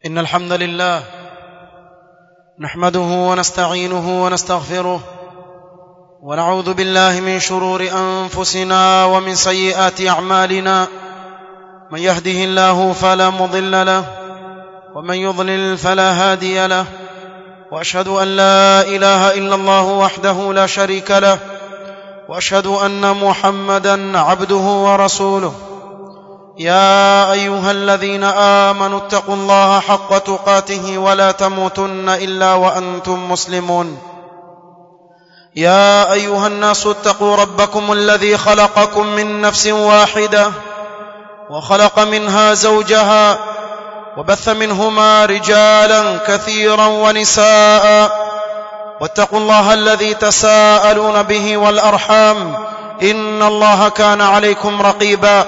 إن الحمد لله نحمده ونستعينه ونستغفره ونعوذ بالله من شرور أنفسنا ومن سيئات أعمالنا من يهده الله فلا مضل له ومن يضلل فلا هادي له واشهد ان لا اله الا الله وحده لا شريك له واشهد ان محمدا عبده ورسوله يا ايها الذين امنوا اتقوا الله حق تقاته ولا تموتن الا وانتم مسلمون يا ايها الناس اتقوا ربكم الذي خلقكم من نفس واحده وخلق منها زوجها وبث منهما رجالا كثيرا ونساء واتقوا الله الذي تساءلون به والارحام ان الله كان عليكم رقيبا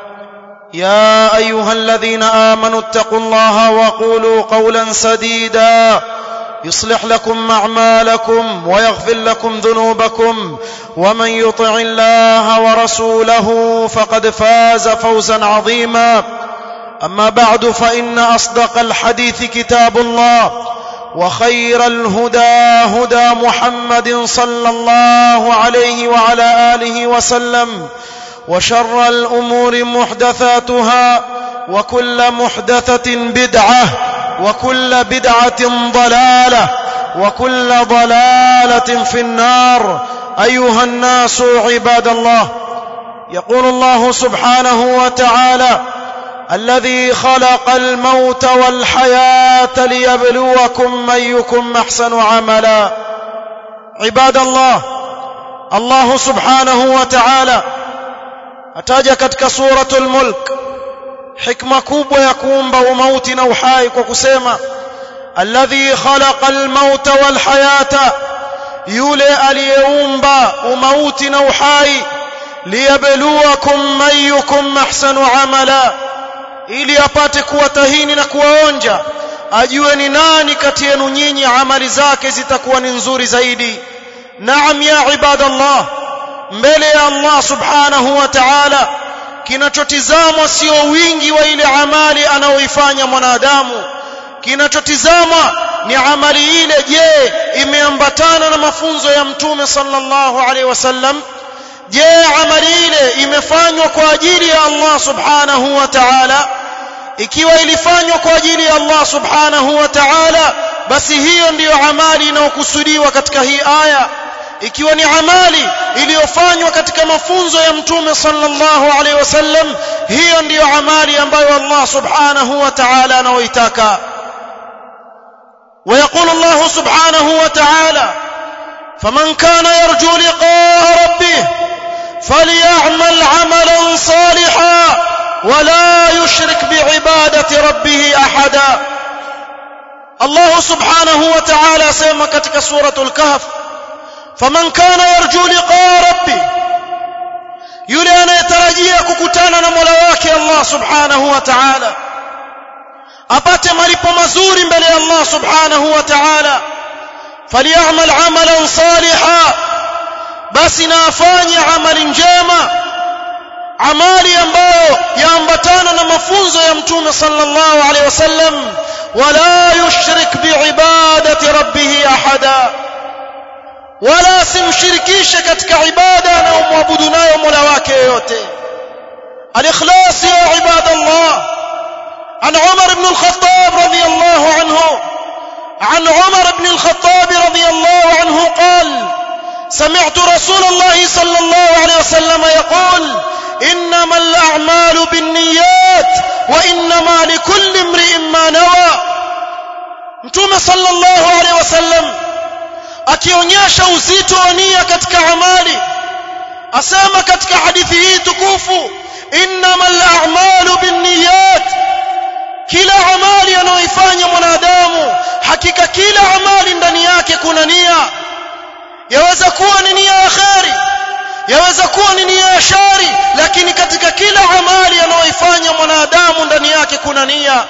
يا ايها الذين امنوا اتقوا الله وقولوا قولا سديدا يصلح لكم اعمالكم ويغفر لكم ذنوبكم ومن يطع الله ورسوله فقد فاز فوزا عظيما اما بعد فان اصدق الحديث كتاب الله وخير الهدى هدى محمد صلى الله عليه وعلى اله وسلم وشر الامور محدثاتها وكل محدثه بدعه وكل بدعه ضلاله وكل ضلاله في النار ايها الناس عباد الله يقول الله سبحانه وتعالى الذي خلق الموت والحياه ليبلوكم ايكم احسن عملا عباد الله الله سبحانه وتعالى ataja katika suratul mulk hikma kubwa ya kuumba umauti na uhai kwa kusema alladhi khalaqa almauta walhayata yule aliyeumba umauti na uhai liyabluwakum ayyukum ahsanu amala ili apate kuwatahini na kuwaonja ajue ni nani kati yenu nyinyi amali zake zitakuwa ni nzuri zaidi naam ya ibadallah mbele ya Allah subhanahu wa ta'ala kinachotizamwa sio wingi wa ile amali anayoifanya mwanadamu kinachotizamwa ni amali ile je imeambatana na mafunzo ya mtume sallallahu alaihi wasallam je amali ile imefanywa kwa ajili ya Allah subhanahu wa ta'ala ikiwa ilifanywa kwa ajili ya Allah subhanahu wa ta'ala basi hiyo ndiyo amali inayokusudiwa katika hii aya ikiwa ni amali iliyofanywa katika mafunzo ya mtume sallallahu alaihi wasallam hiyo ndiyo amali ambayo Allah subhanahu wa ta'ala anaoitaka ويقول الله سبحانه وتعالى فمن كان يرجو لقاء ربه فليعمل عملا صالحا ولا يشرك بعبادة ربه أحدا الله سبحانه وتعالى سيما كتك سورة الكهف فمن كان يرجو لقاء ربه yule anayetarajia kukutana na Mola wake Allah Subhanahu wa Ta'ala apate malipo mazuri mbele ya Allah Subhanahu wa Ta'ala falyamal amalan salihan basi na afanye amali njema amali ambayo yaambatana na mafunzo ya mtume sallallahu alaihi wasallam wala yushrik biibadati rabbih ahada wala simshirikishe katika ibada anayomwabudu nayo Mola wake yote al-ikhlas ya ibadallah an Umar ibn al-Khattab radiyallahu anhu عن عمر بن الخطاب رضي الله عنه قال سمعت رسول الله صلى الله عليه وسلم يقول انما الاعمال بالنيات وانما لكل امرئ ما نوى متوم صلى الله عليه وسلم akionyesha uzito wa nia katika amali asema katika hadithi hii tukufu innamal a'malu binniyat kila amali anayoifanya mwanadamu hakika kila amali ndani yake kuna nia yaweza kuwa ni nia ya kheri yaweza kuwa ni nia ya shari lakini katika kila amali anayoifanya mwanadamu ndani yake kuna nia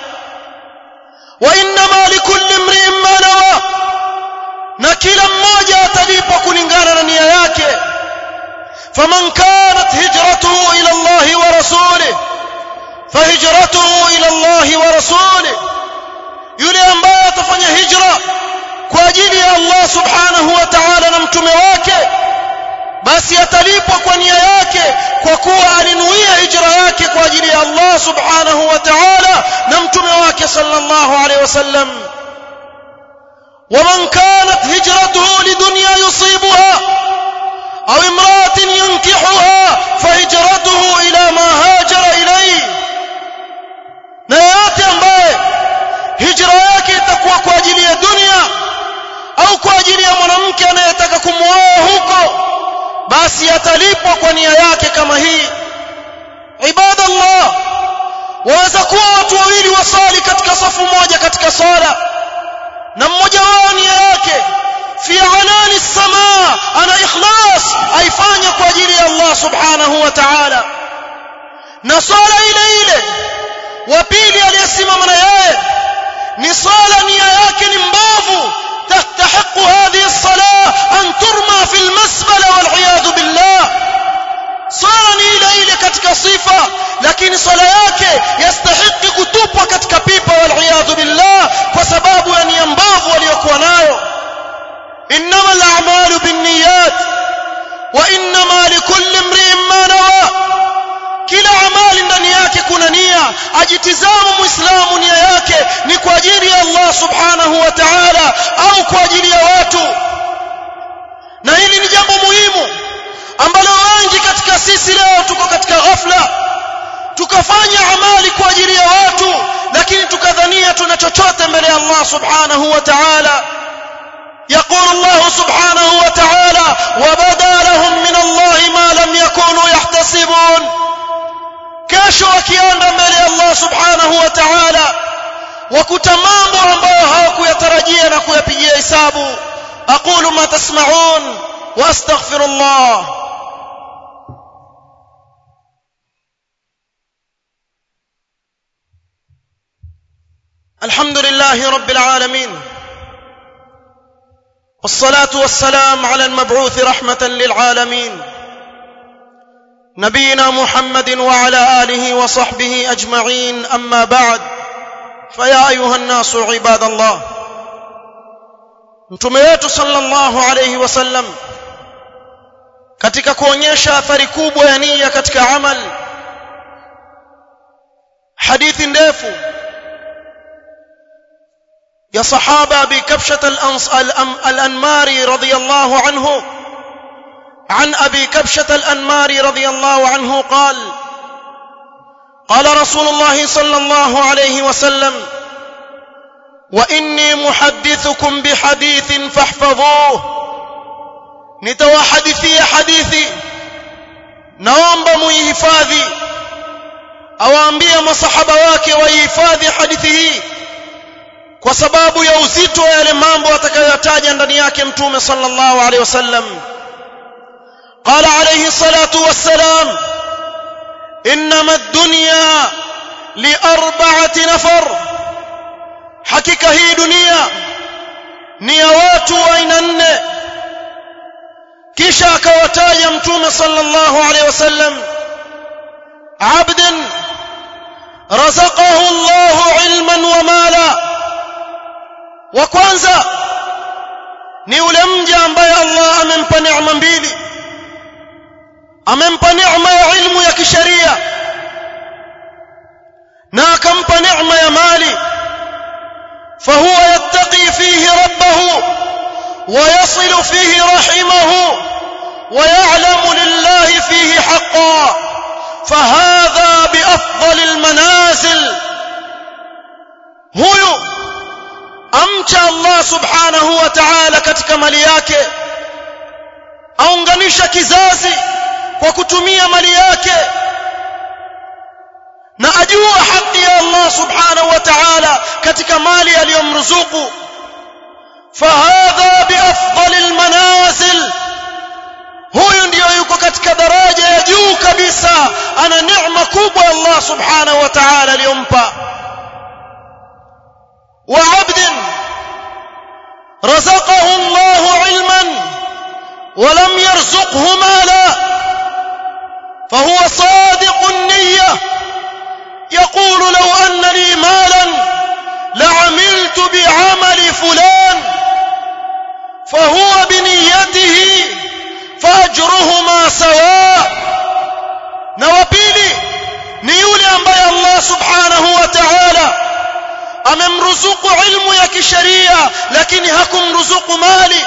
wa innama likulli imri'in ma nawa na kila mmoja atalipwa kulingana na nia yake faman kanat hijratuhu ila Allah wa rasulih فهجرته إلى الله ورسوله ajili ya Allah subhanahu wa ta'ala na mtume wake basi atalipwa kwa nia yake kwa kuwa alinuia hijra yake kwa ajili ya Allah subhanahu wa ta'ala na mtume wake sallallahu alaihi wasallam ومن كانت هجرته لدنيا يصيبها أو امرأة ينكحها فهجرته إلى ما هاجر إليه na yote ambaye hijra yake itakuwa kwa ajili ya dunia au kwa ajili ya mwanamke anayetaka kumwoa huko basi atalipwa kwa nia yake kama hii ibadallah waweza kuwa watu wawili wasali katika safu moja katika sala na mmoja wao nia yake fi alani samaa ana ikhlas aifanya kwa ajili ya Allah subhanahu wa ta'ala na swala ile ile wa pili aliyesimama na yeye ni swala nia yake ni mbovu تستحق هذه الصلاة أن ترمى في المسبلة والعياذ بالله swala ni ile ile katika sifa lakini swala yake yastahiki kutupwa katika pipa waliyadhu billah kwa sababu ya nia mbovu aliyokuwa nayo innama al'amalu binniyat wa innama likulli imri'in ma nawa kila amali ndani yake kuna nia ajitizama muislamu nia yake ni kwa ajili ya Allah subhanahu wa ta'ala au kwa ajili ya watu na hili ni jambo muhimu ambalo wengi katika sisi leo tuko katika ghafla tukafanya amali kwa ajili ya watu lakini tukadhania tuna chochote mbele ya Allah subhanahu wa ta'ala يقول الله سبحانه وتعالى وبدا لهم من الله ما لم يكونوا يحتسبون kesho wakienda mbele ya Allah subhanahu wa ta'ala wakuta mambo ambayo hawakuyatarajia na kuyapigia hesabu aqulu ma tasma'un wa astaghfirullah الحمد لله رب العالمين والصلاة والسلام على المبعوث رحمة للعالمين نبينا محمد وعلى آله وصحبه أجمعين أما بعد فيا أيها الناس عباد الله mtume wetu sallallahu alayhi wasallam katika kuonyesha athari kubwa ya nia katika amal hadithi ndefu ya sahaba bi kabshat al-anmari radiyallahu anhu عن ابي كبشه الانماري رضي الله عنه قال قال رسول الله صلى الله عليه وسلم واني محدثكم بحديث فاحفظوه nitawahadithia hadithi naomba muihifadhi awaambia masahaba wake waihifadhi hadithi hii kwa sababu ya uzito wa yale mambo atakayoyataja ndani yake mtume sallallahu alaihi wasallam قال عليه الصلاة والسلام إنما الدنيا لأربعة نفر حقيقة هي دنيا نيوات أين كشا كوتايا متوم صلى الله عليه وسلم عبد رزقه الله علما ومالا وكwanza ni yule mja ambaye Allah amempa neema mbili amempa neema ya ilmu ya kisheria na akampa neema ya mali fahuwa yattaqi fihi rabbahu ويصل فيه رحمه ويعلم لله فيه حقا فهذا بأفضل المنازل هو amcha Allah subhanahu wa ta'ala katika mali yake aunganisha kizazi kwa kutumia mali yake na ajua haki ya Allah subhanahu wa ta'ala katika mali aliyomruzuku fahadha biafdalil manazil huyu ndiyo yuko katika daraja ya juu kabisa ana neema kubwa Allah subhanahu wa ta'ala aliyompa وعبد رزقه الله علما ولم يرزقه مالا فهو صادق النية يقول لو أن لي مالا لعملت بعمل فلان fahuwa biniyatihi faajruhuma sawa na wa pili ni yule ambaye Allah subhanahu wa ta'ala amemruzuku ilmu ya kisheria lakini hakumruzuku mali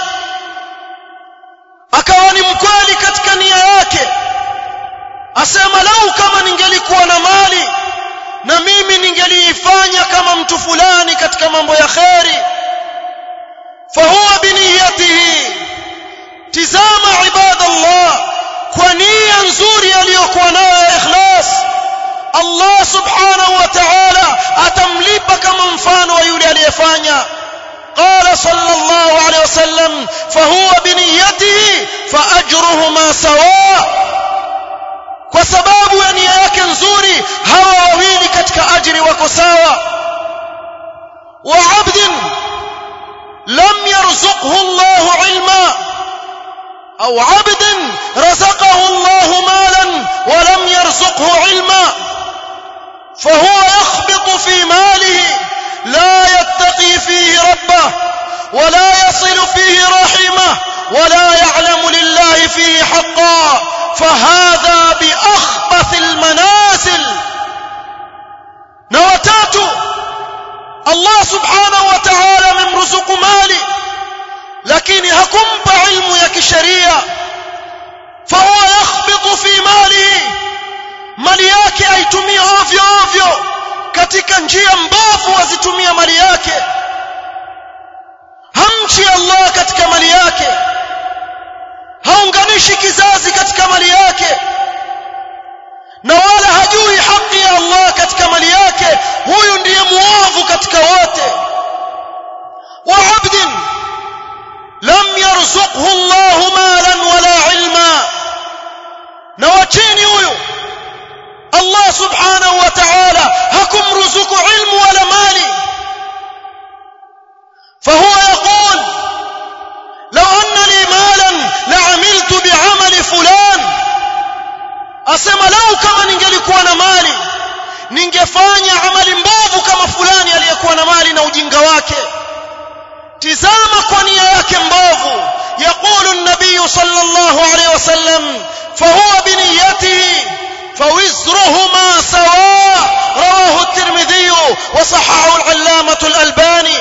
akawa ni mkweli katika nia yake asema lau kama ningelikuwa na mali na mimi ningeliifanya kama mtu fulani katika mambo ya kheri fahuwa biniyatihi tizama ibadallah kwa nia nzuri aliyokuwa nayo ya ikhlas Allah subhanahu wa ta'ala atamlipa kama mfano wa yule aliyefanya قال صلى الله عليه وسلم فهو بنيته فأجرهما سواء kwa sababu ya nia yake nzuri hawa wawili katika ajiri wako sawa wa abdin lam yarzuqhu Allah ilma au abdin razaqahu Allah malan wa lam yarzuqhu ilma فهو يخبط في ماله لا يتقي فيه ربه ولا يصل فيه رحمه ولا يعلم لله فيه حقا فهذا بأخبث المنازل نوتات الله سبحانه وتعالى من رزق مالي لكن هكمب علم يكشريا فهو يخبط في ماله mali yake aitumie ovyo ovyo katika njia mbovu azitumia mali yake hamchi Allah katika mali yake haunganishi kizazi katika mali yake na wala hajui haki ya Allah katika mali yake huyu ndiye muovu katika wote wa abdin lam yarzuqhu Allah malan wala ilma na wachini huyu Allah subhanahu wa ta'ala hakumruzuku ilmu wala mali فهو يقول لو أن لي مالا لعملت بعمل فلان أسمى لو كما ningelikuwa na mali ningefanya amali mbovu kama fulani aliyekuwa na mali na ujinga wake tizama kwa nia yake mbovu يقول النبي صلى الله عليه وسلم فهو بنيته فوزرهما سواء رواه الترمذي وصححه العلامة الألباني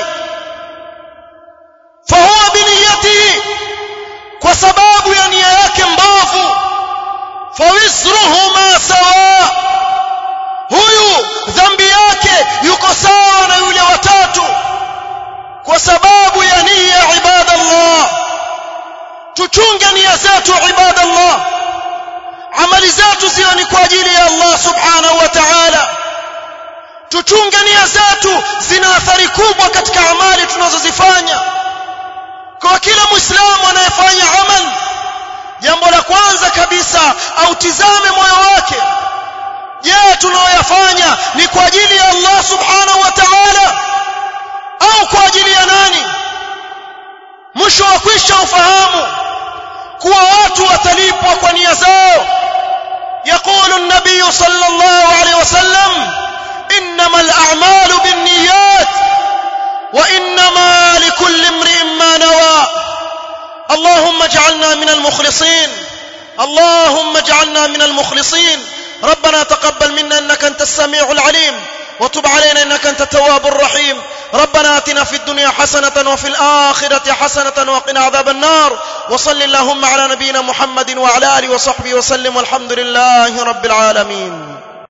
فهو بنيته وسباب يعني yake mbovu فوزرهما سواء huyu dhambi yake yuko sawa na yule watatu kwa sababu ya nia ibadallah tuchunge nia zetu ibadallah amali zetu ziwe ni kwa ajili ya Allah subhanahu wa ta'ala tuchunge nia zetu zina athari kubwa katika amali tunazozifanya kwa kila muislamu anayefanya amal jambo la kwanza kabisa autizame moyo wake je tunayoyafanya ni kwa ajili ya Allah subhanahu wa ta'ala au kwa ajili ya nani mwisho wa kwisha ufahamu kuwa watu watalipwa kwa nia zao يقول النبي صلى الله عليه وسلم انما الاعمال بالنيات وانما لكل امرئ ما نوى اللهم اجعلنا من المخلصين اللهم اجعلنا من المخلصين ربنا تقبل منا انك انت السميع العليم وتب علينا انك انت التواب الرحيم ربنا اتنا في الدنيا حسنه وفي الاخره حسنه وقنا عذاب النار وصل اللهم على نبينا محمد وعلى اله وصحبه وسلم والحمد لله رب العالمين